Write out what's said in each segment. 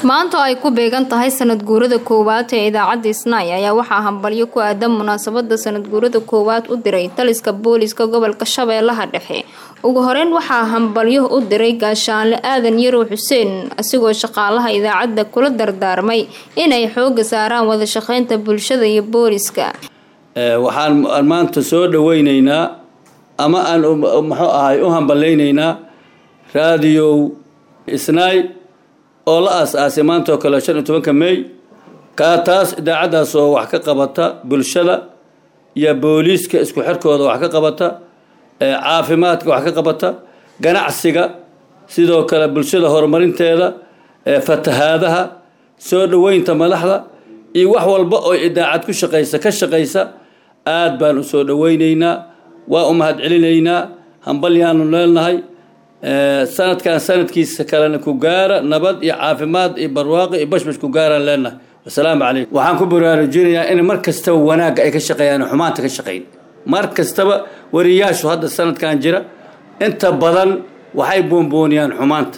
maanta oo ay ku beegan tahay sanad guurada koowaad ee idaacadda isnaay ayaa waxaa hambalyo ku aadan munaasabada sanad guurada koowaad u diray taliska booliska gobolka shabeellaha dhexe ugu horeyn waxaa hambalyo u diray gaashaanle aadan yarow xuseen asigoo shaqaalaha idaacadda kula dardaarmay inay xooga saaraan wada shaqeynta bulshada iyo booliska waxaan maanta soo dhaweyneynaa ama aan muxuu ahay u hambaleyneynaa raadiyow isnaay oo la aas-aasay maanta oo kale shan iyo tobanka may kaa taas idaacaddaas oo wax ka qabata bulshada iyo booliiska isku xirkooda wax ka qabata caafimaadka wax ka qabata ganacsiga sidoo kale bulshada horumarinteeda fatahaadaha soo dhaweynta madaxda iyo wax walba oo idaacad ku shaqaysa ka shaqaysa aad baan usoo dhaweyneynaa waa u mahad celinaynaa hambalyaanu leenahay sanadkan sanadkiisa kalena ku gaara nabad iyo caafimaad iyo barwaaqo iyo bashbash ku gaaraan leenahay wasalaamu calaykum waxaan ku baraarujinayaa in mar kastaba wanaagga ay ka shaqeeyaan xumaanta ka shaqayn mar kastaba wariyaashu hadda sanadkan jira inta badan waxay boonbooniyaan xumaanta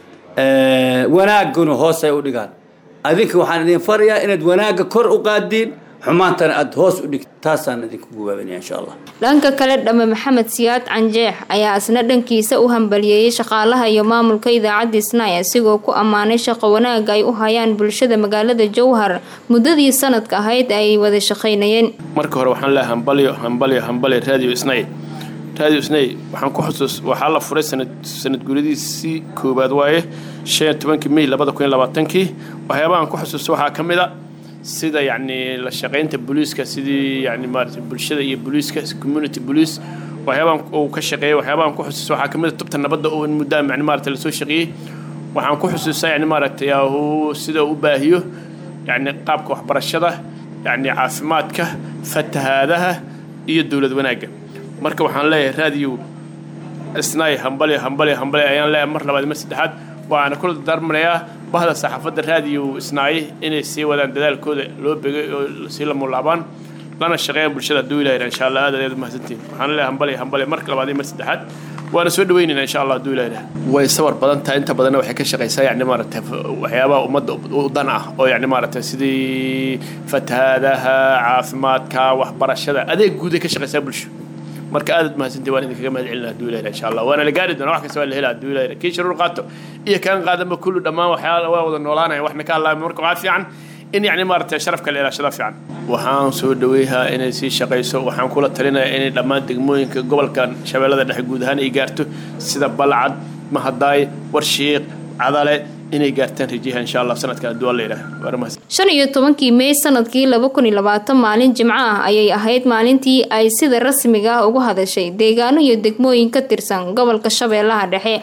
wanaagguna hoos ay u dhigaan adinka waxaan idin farayaa inaad wanaagga kor u qaadiin xumaantana aada hoos u dhigto taasaan idinku gubaabanaya insha allah dhanka kale dhamme maxamed siyaad canjeex ayaa isna dhankiisa u hambaliyeeyay shaqaalaha iyo maamulka idaacadda isnaay asigoo ku ammaanay shaqo wanaagga ay u hayaan bulshada magaalada jowhar muddadii sanadka ahayd ay wada shaqaynayeen marka hore waxaan leehay hambalyo hambalyo hambalyo radio isnay radio isnay waxaan ku xusuus waxaa la furay sanad sanad guuradiisii koowaad waaye shan iyo tobankii may labada kun iyo labaatankii waxyaabahaan ku xusuusta waxaa ka mid a sida yacni la shaqaynta booliiska sidii yani maarata bulshada iyo booliiska community police waxyaabaan uu ka shaqeeyay waxyaabahan ku xusuusta waxaa kamid a tubta nabadda oo muddaa yani maarata lasoo shaqeeyey waxaan ku xusuustaa yani maaragtay uu sida u baahiyo yani qaabka waxbarashada yani caafimaadka fatahaadaha iyo dowlad wanaagga marka waxaan leeyahay raadiyo isnaay hambalyo hambalyo hambalyo ayaan leeyahay mar labaad mar saddexaad waxaana kula dardaarmanayaa bahda saxaafadda raadiyo isnaaye inay sii wadaan dadaalkooda loo begay oo sii la mulaabaan lana shaqeeyaan bulshada hadduu ilaahira insha allah aad aad mahadsantiin waxaan leeyahay hambalyo hambalyo marka labaad iyo mar saddexaad waana soo dhaweynayna insha allah hadduu ilaahira way sawar badan tahay inta badanna waxay ka shaqaysaa yani maaragtay waxyaabaha ummadda u dan ah oo yani maaragtay sidii fatahaadaha caafimaadka waxbarashada adeeg guud ay ka shaqaysaa bulsho marka aadaad mahadsantii waan idinkaga mahad celina haduu ilaahira insha allah waana la gaari doona wax kasta waa la hela haduu ilaahira kii sharuur qaato iyo kaan qaadanba kullu dhammaan waxyaala waa wada noolaanaya waxna ka hadlaaya marka waxaa fiican in yacni maaragtay sharafka la ilaashada fiican waxaan soo dhaweyhaa inay sii shaqayso waxaan kula talinayaa inay dhammaan degmooyinka gobolkan shabeellada dhexe guud ahaan ay gaarto sida balcad mahadaay warshiiq cadale inay gaartaan rajiyaha insha allah sanadkan hadduu alla yidhaah shan iyo tobankii may sanadkii laba kun iyo labaatan maalin jimco ah ayay ahayd maalintii ay sida rasmiga ah ugu hadashay deegaano iyo degmooyin ka tirsan gobolka shabeellaha dhexe